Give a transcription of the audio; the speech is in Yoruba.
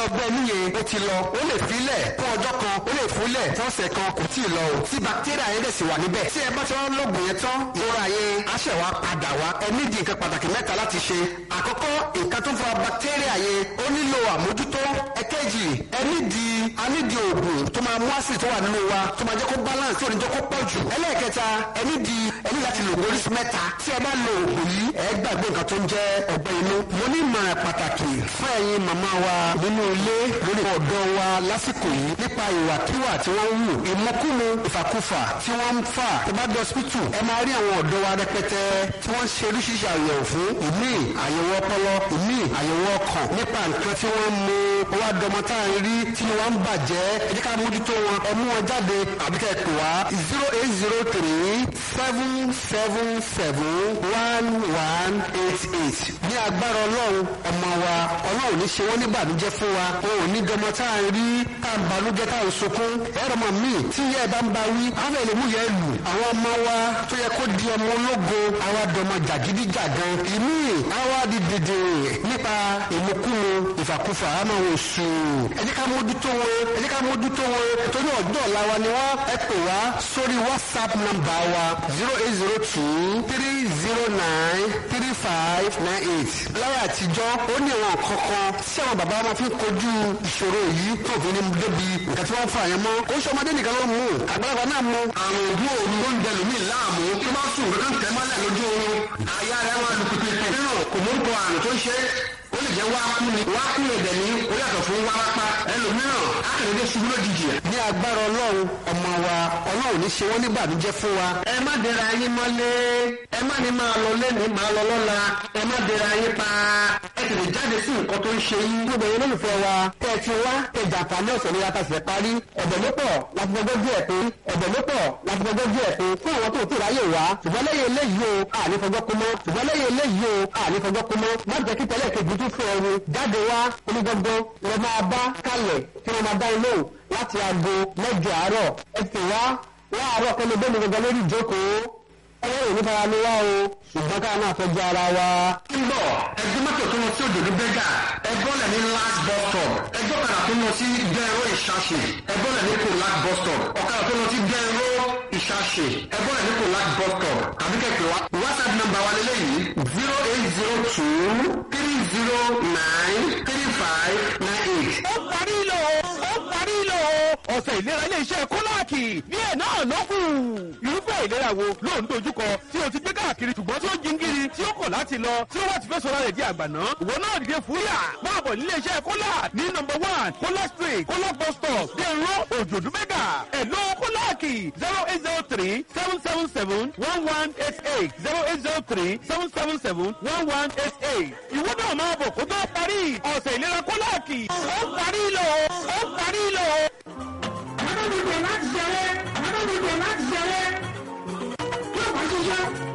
ọgbẹ́ inú yẹn ó ti lọ ó lè filẹ̀ fún ọjọ́ kan ó lè fúnlẹ̀ fún ọ̀sẹ̀ kan kò tí ì lọ o tí bacteria yẹn dẹ̀ sì wà níbẹ̀ tí ẹ bá ti wọ́n lóògùn yẹn tán ìrora yẹn á ṣẹ̀ wá padà wá ẹ nídìí nǹkan pàtàkì mẹ́ta láti ṣe àkọ́kọ́ nǹkan tó ń fa bacteria yẹn ó nílò àmójútó ẹ̀kẹ́jì ẹ nídìí a nídìí oògùn tó máa mú àsìrì tó wà nínú wa tó máa jẹ́ kó balance tí ò ní jẹ́ kó pọ̀ jù ẹlẹ́ẹ̀kẹta ẹ nídìí ẹ ní láti lò oríṣi mẹ́ta tí ẹ bá lo oògùn yìí ẹ gbàgbé nǹkan tó ń jẹ́ ọgbẹ́ inú mo ní ìmọ̀ràn pàtàkì fún ẹ̀yin màmá wa nínú ilé lórí ọ̀dọ́ wa lásìkò yìí nípa ìwàkiwà tí wọ́n ń wù ìmọ̀kúmu ìfàkúfà tí wọ́n ń fà tó bá dé hospital ẹ máa rí àwọn ọ̀dọ́ wa rẹpẹtẹ tí wọ́n ń ṣe oríṣiríṣi àyẹ̀wò fún ìmí àyẹ̀wò ọpọlọ ìmí àyẹ̀wò ọkàn nípa nǹkan tí wọ́n ń mu owó àdọ́mọ tá à ń rí tí wọ́n ń bàjẹ́ ẹ jẹ́ ká mójútó wọn ẹ mú wọn jáde àbí kẹ́ ẹ pè wá zero eight zero three seven seven seven one one eight eight ní agbára ọlọ́run ọmọ wa ọlọ́run ní ṣe wọ́n ní ìbànújẹ́ fún wa wọn ò ní dọmọ tá à ń rí tá à ń banújẹ́ tá à ń sunkún ẹ̀rọ mọ̀ míì tí yẹ́ ẹ bá ń ba wí àwọn èlé mú yẹ lù àwọn ọmọ wa tó yẹ kó di ọmọ ológo àwa dọmọ jàgídíjàgan ìmí àwa di dèdè nípa ìmukúmu ìfàkúfà àmọ́ wọn sù ẹ jẹ́ ká mójútó wọn ẹ jẹ́ ká mójútó wọn torí ọjọ́ ọ̀la wa ni wọ́n ẹ pè wá sórí whatsapp nọ́mbà wa zero eight zero two three zero nine three five nine eight láyé àtijọ́ ó ní àwọn kankan tí àwọn bàbá máa fi kojú ìṣòro yìí tó fi ní débi nǹkan tí wọ́n fà yẹn mọ́ ó ṣọmọdé nìkan ló mú àgbàlagbà náà mú àrùn ògùn òru ló ń dẹnu mí láàmú kí wọ́n sùn kankan tẹ́ mọ́lẹ̀ lójú oorun àyà rẹ̀ máa lu pípé nínú kò mú kọ àrùn tó ń ṣe ó lè jẹ́ wákú ni wákú lè dẹ̀ ní ó yàtọ̀ fún wárápá ẹlòmíràn akérèdé ṣubú lójijì. ní agbára ọlọ́run ọmọ wa ọlọ́run ní ṣe wọ́n ní ìbànújẹ́ fún wa. ẹ má dẹra yín mọ́lé ẹ má ní máa lọ lẹ́nu máa lọ lọ́la ẹ má dẹra yín pa ẹ tètè jáde sí nǹkan tó ń ṣe yín. gbogbo ẹ̀yin olólùfẹ́ wa tẹ́ ẹ ti wá tẹ jàǹfààní ọ̀sẹ̀ ní yàtọ̀ sí parí ẹ̀bẹ̀ ló pọ̀ láti gbogbo díẹ̀ pé ẹ̀bẹ̀ ló pọ̀ láti gbogbo díẹ̀ pé fún àwọn tó ti ráyè wá ṣùgbọ́n lẹ́yìn eléyìí o àní fọjọ́ kú mọ́ ṣùgbọ́n lẹ́yìn eléyìí o àní fọjọ́ kú mọ́ má jẹ́ kí tẹ́lẹ̀ kejì tún fún ẹrù jáde wá onígbọ́gbọ́ lọ máa bá kalẹ̀ tí wọ́n máa dá ilé o láti aago mẹ́jọ àárọ̀ ẹ ti wá láàárọ̀ kẹ́lẹ́ bẹ́ẹ̀ ni gbogbo lórí ìjókòó ẹ̀rọ ìní fara ló wá o ṣùgbọ́n káà náà fẹ́ jẹ́ ara wa. ń bọ̀ ẹgbẹ́ mọ́tò tó lọ sí òdòdó bẹ́gà ẹgbọ́n lẹ̀ ní last bus stop ẹjọ́ kadà tó lọ sí gẹ́rọ ìṣàṣe ẹgbọ́n lẹ̀ ní kò last bus stop ọ̀kadà tó lọ sí gẹ́rọ ìṣàṣe ẹgbọ́n lẹ̀ ní kò last bus stop tàbí kẹ̀kẹ́ wa whatsapp number wa lélẹ́yìí zero eight zero two three zero nine three five nine eight. ó parí lò ó parí lò ọ̀sẹ̀ ìlera ilé-iṣẹ́ kólàkì ní ẹ̀ náà ló kù. irúfẹ́ ìlera wo ló ń dojúkọ tí o ti gbé káàkiri ṣùgbọ́n tí ó jingiri tí ó kọ̀ láti lọ tí ó wá ti fẹ́ sọ̀rọ̀ rẹ̀ di àgbàná. ìwọ náà dìde fúyà máa bọ̀ nílé iṣẹ́ kólà ní nọmba one kólà street kólà bus stop dèrò òjòdú mẹ́gà ẹ̀ló kólàkì zero eight zero three seven seven seven one one eight eight zero eight zero three seven seven seven one one eight eight. ìwọ náà máa bọ̀ kó tó parí ọ̀sẹ̀ ìlera kólàkì ó parí lò ó parí lò. Àwọn ọmọdé láti ṣeré, àwọn ọmọdé láti ṣeré. Yóò bá ṣiṣẹ́.